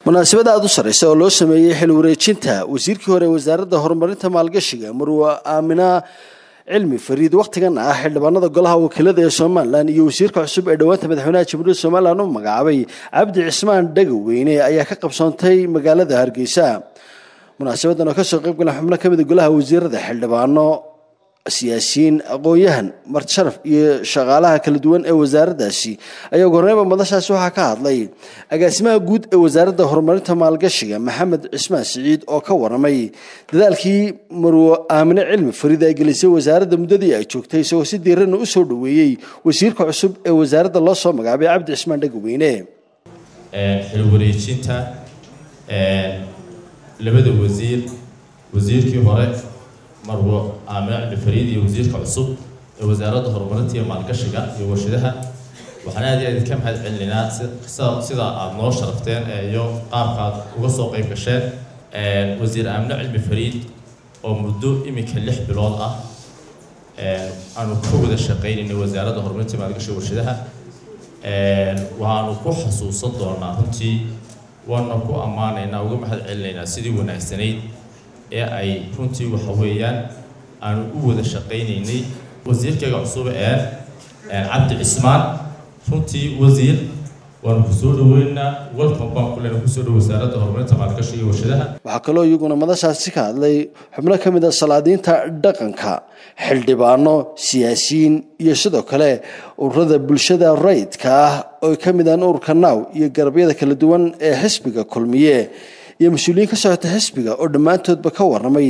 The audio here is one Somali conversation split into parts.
munaasabad aada u sarreysa oo loo sameeyey xil wareejinta wasiirkii hore wasaaradda horumarinta maalgashiga marwa aamina cilmi fariid wakhtigan ah xildhibaanada golaha wakiilada ee somalilan iyo wasiirka cusub ee dhowaanta madaxweynaha jamhuuriyadda somalilan u magacaabay cabdi cismaan dhagaweyne ayaa ka qabsoontay magaalada hargeysa munaasabadan oo kasoo qayb galan xubno kamid a golaha wasiirada xildhibaano siyaasiyiin aqoon-yahan marti sharaf iyo shaqaalaha kala duwan ee wasaaraddaasi ayaa ugu horreynba madashaasi waxaa ka hadlay agaasimaha guud ee wasaaradda horumarinta maalgashiga maxamed cismaan siciid oo ka waramay dadaalkii marwo aamine cilmi fariid ay gelisay wasaaradda muddadii ay joogtay isagoo si diirana u soo dhoweeyey wasiirka cusub ee wasaaradda loo soo magacaabay cabdi cismaan dhagaweyne xil wareejinta labada wasiir wasiirkii hore marwo aamine cilmi fariid iyo wasiirka cusub ee wasaaradda horumarinta iyo maalgashiga iyo warshadaha waxaan aad iyo aad idinka mahad celinaynaa sida aada noo sharafteen iyo qaabka aad uga soo qayb gasheen wasiir aamine cilmi fariid oo muddo iminka lix bilood ah aanu ka wada shaqaynaynay wasaaradda horumarinta iyo maalgashiga warshadaha waxaanu ku xasuusan doonaa runtii waana ku ammaanaynaa uga mahad celinaynaa sidii wanaagsanayd ee ay runtii waxa weeyaan aanu u wada shaqaynaynay wasiirkayga cusub ee cabdi cismaan runtii wasiir waanu kusoo dhaweynaa welcome baan kulena kusoo dhow wasaaradda horumarinta maalgashiga iyo warshadaha waxaa kaloo iyaguna madashaasi ka hadlay xubno ka mid a salaadiinta dhaqanka xildhibaano siyaasiyiin iyo sidoo kale ururada bulshada rayidka ah oo ka mid aan ururka naaw iyo garabyada kala duwan ee xisbiga kulmiye iyo mas-uuliyiin ka socota xisbiga oo dhammaantoodba ka waramay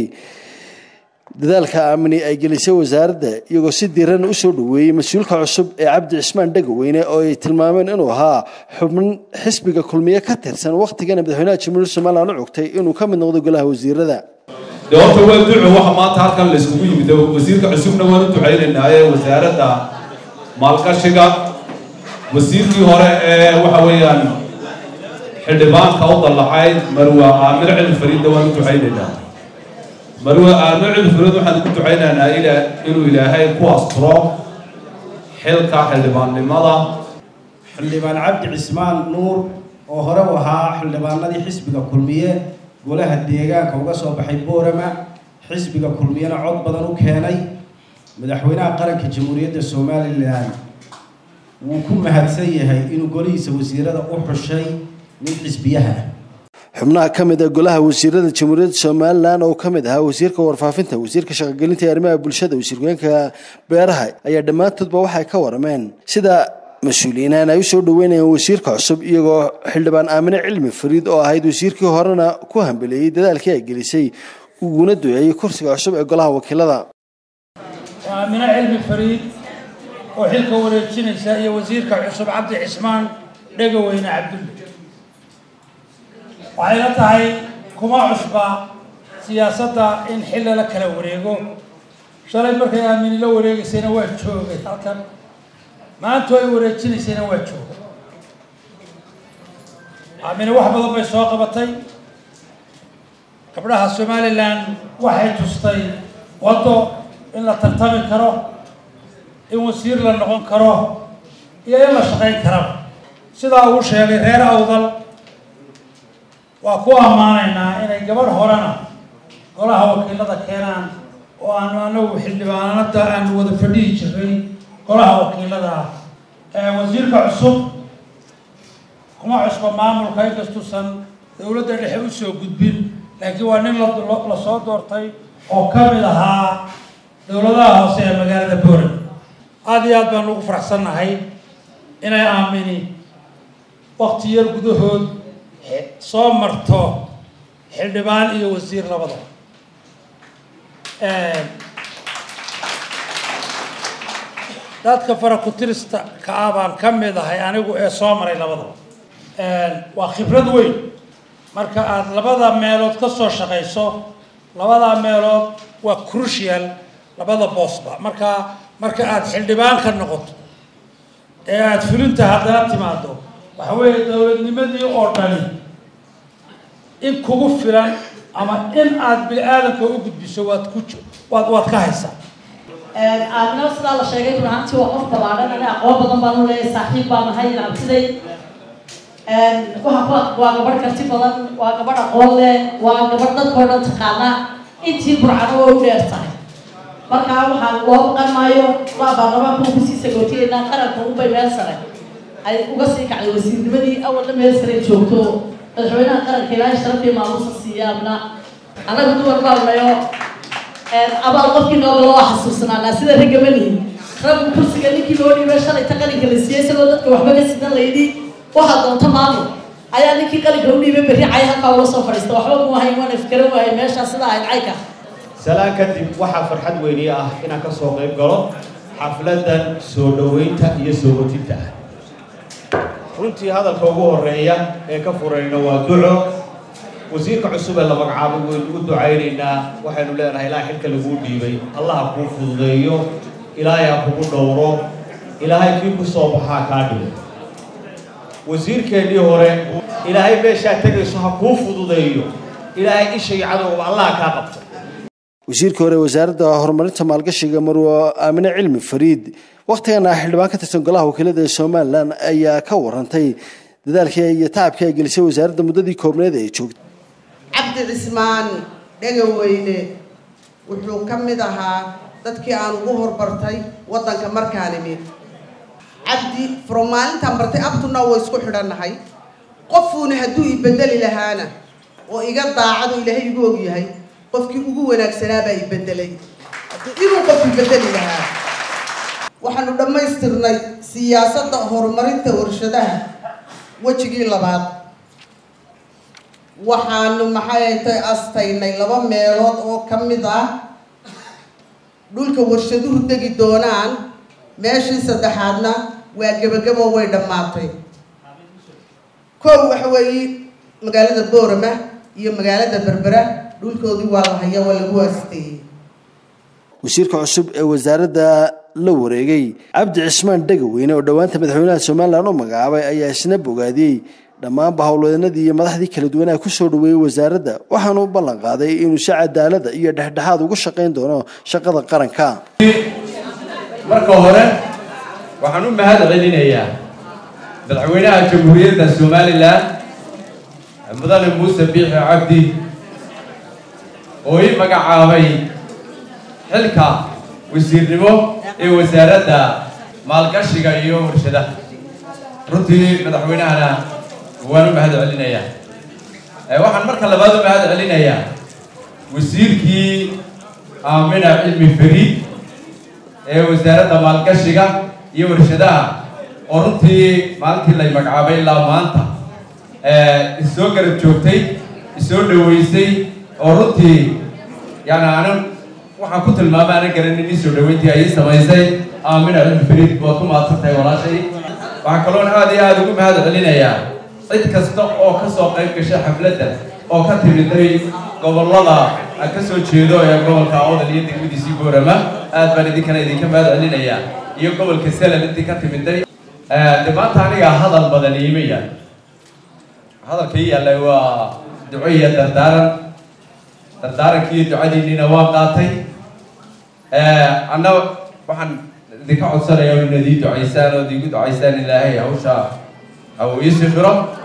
dadaalka aamini ay gelisay wasaaradda iyagoo si diirana usoo dhoweeyey mas-uulka cusub ee cabdi cismaan dhagaweyne oo ay tilmaameen inuu ahaa xubn xisbiga kulmiye ka tirsan wakhtigana madaxweynaha jamhuuriyadda somalilan u cugtay inuu ka mid noqdo golaha wasiirada de horta waa duco waxa maanta halkan la isugu yimid wasiirka cusubna waan u ducaynaynaye wasaaradda maalgashiga wasiirkii hore ee waxa weeyaan xildhibaanka u dallaxayd marwa aamino cilmi fariidna waan u ducaynaynaa marwa aamino cilmi fariid waxaan ku ducaynaynaa inuu ilaahay ku asturo xilka xildhibaannimada xildhibaan cabdi cismaan nuur oo hore u ahaa xildhibaanadii xisbiga kulmiye golaha deegaanka uga soo baxay boorama xisbiga kulmiyena cod badan u keenay madaxweynaha qaranka jamhuuriyadda somalilan wuu ku mahadsan yahay inuu golihiisa wasiirada u xushay nin xisbiyaha xubnaha ka mid a golaha wasiirada jamhuuriyadda somalilan oo ka mid ahaa wasiirka warfaafinta wasiirka shaqogelinta iyo arrimaha bulshada wasiirku-yeenka beeraha ayaa dhammaantoodba waxay ka warameen sida mas-uuliyiinaan ay usoo dhaweynayeen wasiirka cusub iyagoo xildhibaan aamine cilmi fariid oo ahayd wasiirkii horena ku hambeleeyey dadaalkii ay gelisay uguna duceeyey kursiga cusub ee golaha wakiilada aamine cilmi fariid oo xilka wareejinaysa iyo wasiirka cusub cabdi cismaan dhegaweyne cabdulle waxay la tahay kuma cusba siyaasadda in xilli la kala wareego shalay markay aamini la wareegaysayna waa joogay halkan maantu ay wareejinaysayna waa joogay aamine wax badan bay soo qabatay gabdhaha somalilan waxay tustay waddo in la tartami karo in wasiir la noqon karo iyo in la shaqayn karaba sidaa uu sheegay reer awdal waa ku ammaanaynaa inay gabadh horena golaha wakiilada keenaan oo aanu anagu xildhibaanada aanu wada fadhihi jiray golaha wakiilada wasiirka cusub kuma cusba maamulka inkastuusan dowladda dhexe usoo gudbin laakiin waa nin lasoo doortay oo ka mid ahaa dowladaha hoose ee magaalada boorand aada iyo aad baan ugu faraxsannahay inay aamini wakti yar gudahood soo marto xildhibaan iyo wasiir labadaba dadka farakutirista ka ah baan ka mid ahay anigu ee soo maray labadaba waa khibrad weyn marka aada labada meelood ka soo shaqayso labada meelood waa crucial labada boosba marka marka aada xildhibaan ka noqoto ee aada fulinta haddana timaado waxa weeye dowladnimadii oo dhani in kugu filan ama in aada bini aadamka u gudbiso waad ku waad waad ka haysaa aadna sidaa la sheegay run ahaantii waa qof ballaadhan ani aqoon badan baan u leeyahay saaxiib baan ahay abtiday waa waa gabadh karti badan waa gabadh aqoon leh waa gabadh dadkao dhan taqaana intii burcano oo u dheer tahay markaa waxaan loo baqan maayo waa baarlamaanka uu kusii sagootiyeynaa qaranka unbay meel sare ay uga sii kacday wasiirnimadii awalna meel sare joogto madaxweynaha qaranka ilaahay sharafii maamuusa siiyaabna annaga dumar baanayo abaal qofkii nooga loo xasuusnaanaa sida ragamanihi raggu kursiga ninkii loo dhiibay shalayta qalinka la siiyey isagoo dadka waxba ka sidan layidhi waxaa doonta maamul ayaa ninkii qalinka u dhiibay berri cay halkaa ula soo fadhiista waxba mu ahayn waana fikran waayay meeshaa sida ahayd cayka salaan kadib waxaa farxad weyni ah inaan ka soo qayb galo xafladan soo dhoweynta iyo soo hotinta ah runtii hadalka ugu horeeya ee ka furayna waa duco wasiirka cusub ee la magacaabay waynu u ducaynaynaa waxaynu leenahay ilaa xilka laguu dhiibay allaha kuu fududeeyo ilaahay ha kugu dhowro ilaahay kii ku soo baxaa kaa dhigo wasiirkeennii hore ilaahay meeshaa tegayso ha kuu fududeeyo ilaahay ishay cadowba allaha kaa qabto wasiirkii hore wasaaradda horumarinta maalgashiga marwo aamine cilmi fariid wakhtigan ah xildhibaan ka tirsan golaha wakiilada ee somalilan ayaa ka warantay dadaalkii iyo tacabkii ay gelisay wasaaradda muddadii koobneed ee joogtay cabdi cismaan dhegaweyne wuxuu ka mid ahaa dadkii aan ugu horbartay waddanka markaan imid cabdi from maalintaan bartay abtuna way isku xidhannahay qofuuna hadduu i bedeli lahaana oo iga daacado ilaahay igu ogyahay qofkii ugu wanaagsanaabaa i bedelay hadduu inuu qof i bedeli lahaa waxaanu dhammaystirnay siyaasadda horumarinta warshadaha wejigii labaad waxaanu maxay tay astaynay laba meelood oo ka mid ah dhulka warshaduhu degi doonaan meeshii saddexaadna waa gebagabo way dhammaatay kow waxa weeye magaalada boorama iyo magaalada berbera dhulkoodii waa la haya waa lagu aasteeyey wasiirka cusub ee wasaaradda la wareegay cabdi cismaan dhegaweyne oo dhowaanta madaxweynaha somalilan u magacaabay ayaa isna bogaadiyey dhammaanba howlwadanadii iyo madaxdii kala duwanaa kusoo dhaweeyey wasaaradda waxaanu u ballan qaaday inuu si cadaalada iyo dhexdhexaad ugu shaqayn doono shaqada qaranka marka hore waxaan u mahad celinayaa madaxweynaha jamhuuriyadda somalilan mudane muuse biixi cabdi oo ii magacaabay xilka wasiirnimo ee wasaaradda maalgashiga iyo warshadaha runtii madaxweynahana waan u mahad celinayaa waxaan marka labaad u mahad celinayaa wasiirkii aamina cilmi fariid ee wasaaradda maalgashiga iyo warshadaha oo runtii maalintii lay magacaabay ilaa maanta isoo garab joogtay isoo dhaweysay oo runtii yani anan waxaan ku tilmaamay anan garanin ii soo dhaweyntii ay ii samaysay aamina cilmi fariid waad ku mahadsan tahay walaashay waxaan kaloon aad iyo aada ugu mahad celinayaa cid kasta oo ka soo qayb gashay xafladda oo ka timiday gobollada aan ka soo jeedo ee gobolka awdal iyo degmadiisii boorama aad baan idinkana idinka mahad celinayaa iyo gobolka salal intii ka timiday de maanta aniga hadal badan iima yaal hadalka ii yaallay waa duco iyo dardaaran dardaarankii iyo ducadiinniina waa qaatay anna waxaan idinka codsanayaa inaad ii ducaysaan ood iigu ducaysaan ilaahay hawsha ha uu ii sifiro